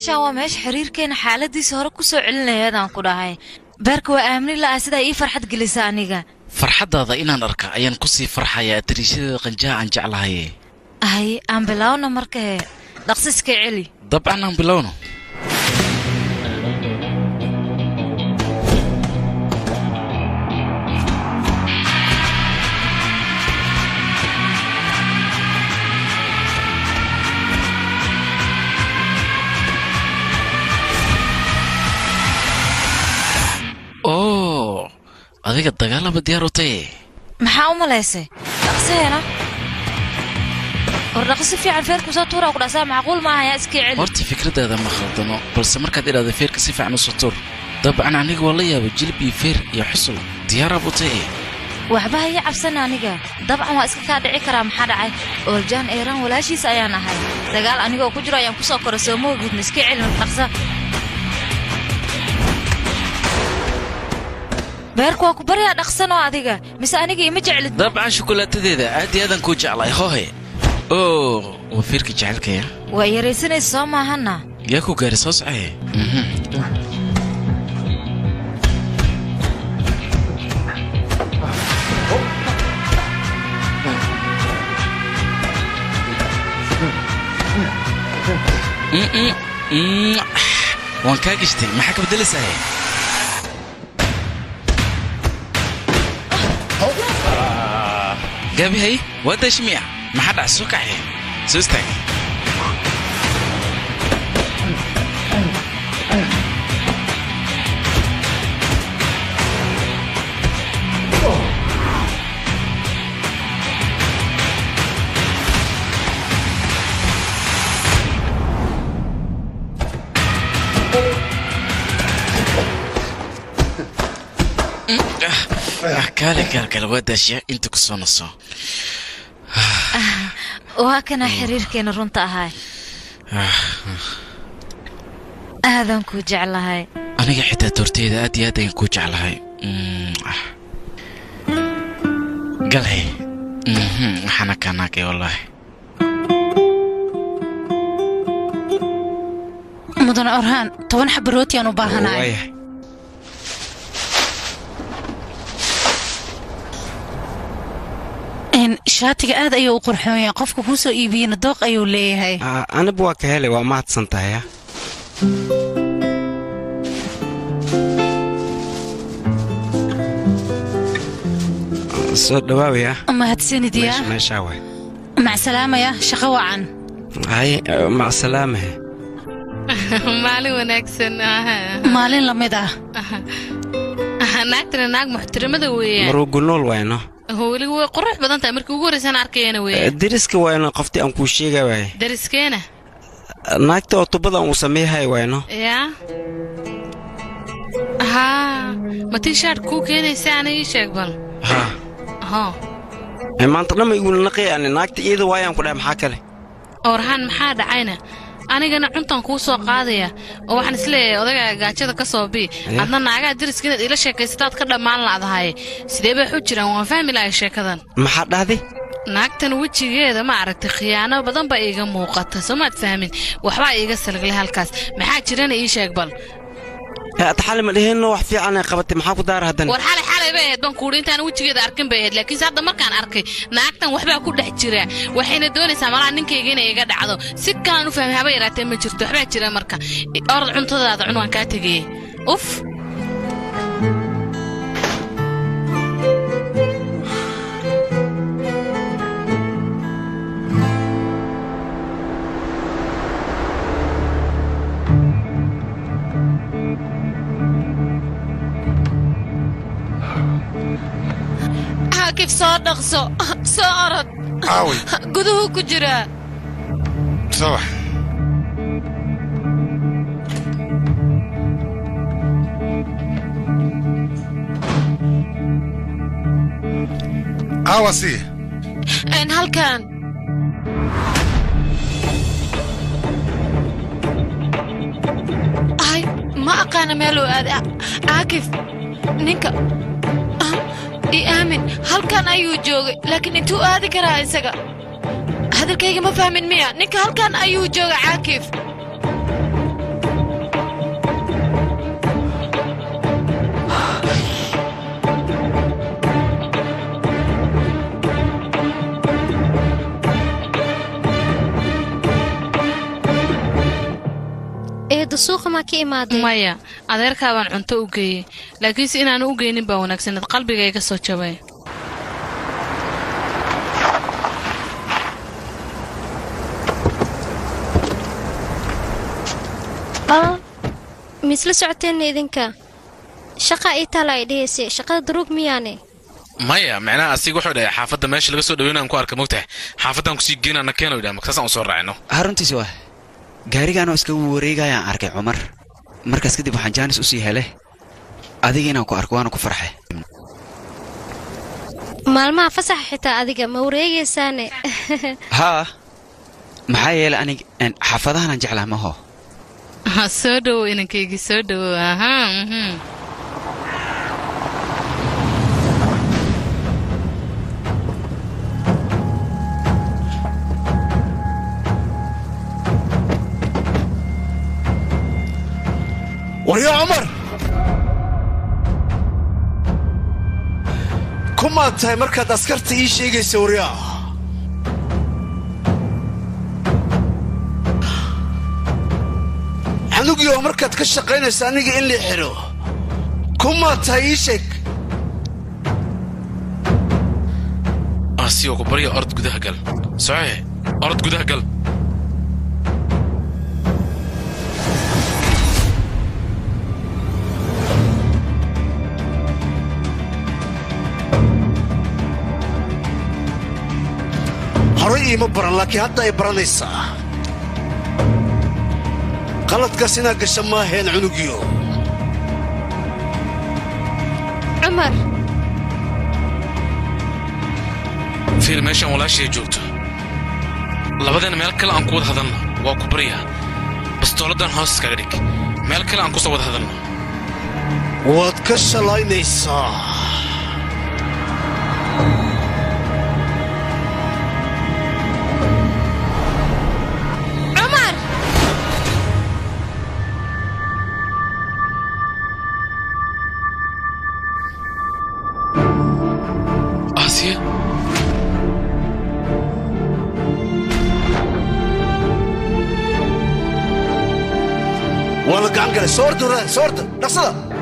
shan waa meesha xiriirkeena xaaladiisa hore ku soo celinayadaan ku dhahay beerka waa aamni la'aa sidaa ii farxad gelisa aniga farxaddaada inaan arka ayaan ku sii farxayaa dariishadeeda qanjaha aan jeclahaye hay aan bilaawna marka hee dhaqsiska celi dabcan aan bilowno oo adiga dagaalaba diyaar u taye maxaa u malaysay dhaqsiheena war dhaqsi fiican feerku soo tuuraa ku dhasaa macquul maaha yaa iskii celi horta fikraddaada ma khaldano balse markaad idhaahda feerka si fiican u sutur dabcan aniga waa la yaaba jilib iyo feer iyo xusul diyaarab u taye waxba ha ii cabsan aniga dabcan waa iska kaa dhici karaa maxaa dhacay ooljan eeraan walaashiis ayaan ahay dagaal anigoo ku jiro ayaan ku soo koray soo moogidna iska celin dhaqsa beerku waa ku baryaa dhaqsanoo adiga mise aniga ima jeclid dabcan shukulaatadeeda aad iyo aadaan kuu jeclay hohe oo waa feerka jecelkaya waa yaraysanaysa soo maahana yaa ku gaari soo socaye waan kaa gashtay maxaa ka beddelaysahay gaabihay waa daashimiya maxaa dhac soo kaxee soo istaag kaale gaalgala waa daashiya inta ku soo naso waa kana xiriirkeena runta ahay aadan kuu jeclahay aniga xitaa toorteyda aad iyo aad ayaan kuu jeclahay galhay waxaana kaa naagay wallaahi mudane orhaan toban xaba rootiyaan u baahanahay waayahay shaatiga aad ayuu u qurxoon yahay qofka kuu soo iibiyena dooq ayuu leeyahay aniba waa ka helay waa mahadsan tahay soo dhawaawaya mahadsanidya meeshaa waay macsalaamaya shaqo wacan hay macsalaamahe maalin wanaagsan maalin la mid ah naagtana naag muxtaramada weeyaan marugunool wayno weli way qurux badan tahay markii ugu horreysaan arkayana weeyaan deriska wayno qoftii aan kuu sheega waay dariskeena naagta oo tubada uu sameeyahay wayno yaa haa ma tii shaadh kuu keenaysa ana ii sheeg bal ha ho maanta dhamma igula naqayani naagta iyada waayaan ku dhahay maxaa kale orhaan maxaa dhacayna anigana cuntan kuu soo qaadaya oo waxaan isleeyahay odagaaga gaajada ka soo bii adna naagaha deriska inaad iila sheekaysataad ka dhammaan la'dahay sidee bay xu jiraan waan fahmi lahay sheekadan maxaa dhahday naagtan wejigeeda ma aragtay khiyaano badan baa iiga muuqata soo maad fahmin waxbaa iiga salglay halkaas maxaa jirana ii sheeg bal taxali ma dheheenno wax fiican ay qabatay maxaa ku daara haddana war xalay xalay bay ahayd baan kuudhi intaan wejigeeda arkin bay ahayd laakiinse hadda markaan arkay naagtan waxbaa ku dhex jira waxayna doonaysaa malaha ninkayga inay iga dhacdo si kalaan u fahmay haba yaraatee ma jirto waxbaa jira marka orad cuntadaada cun waan kaa tegayey uf xaakif soo dhaqso soo orod aaway guduhu ku jiraa soo bax aawa sii n halkan ay ma aqaana meeluu aaday caakif ninka i aamin halkan ayuu joogay laakiin intuu aadi karaa isaga hadalkayga ma fahmin miya ninka halkan ayuu jooga caakif eedo suuqa maa ka imaadeen maya adeerkaa baan cunto u geeyey laakiinse inaanu u geynin baa wanaagsaneed qalbiga iga soo jabay aa miisla socoteenna idinka shaqa ii taala ay dhehayse shaqada daruug miyaane maya micnaha asiga wuxuu dhahay xaafadda meesha laga soo dhaweynaan ku arka mogtahay xaafaddan kusii geynana keeno yidhaha markaasaan u soo raacino haruntiisi waa gaarigaanoo iskagu wareegayaan arkay cumar markaas kadib waxaan jaanis usii hele adiga inaan ku arko waana ku farxe maalmaha fasaxa xitaa adiga ma wareegaysaane haa maxaa yeelay anig en, xaafadahanaan jeclaa maho soo dhowow inankaygii soo dhowow ahaa mhm. waryo cumar kumaad tahay markaad askarta ii sheegaysa waryaa xanugii oo markaad ka shaqaynaysa aniga in la xidho kumaad tahay ii sheeg asigoo ku barya orod gudaha gal soce orod gudaha gal horay iima baran laakiin hadda ay baranaysaa qaladkaas inaad gasha maaheen cunugiyo cumar fiir meeshaan walaashay joogto labadeena meel kale aan ku wada hadalno waa ku baryaa bastooladan hoos iskaga dhig meel kale aan kusoo wada hadalno waad ka shalaynaysaa cumar aasiya waa la gacan galay soo orda soo orda dhaqsada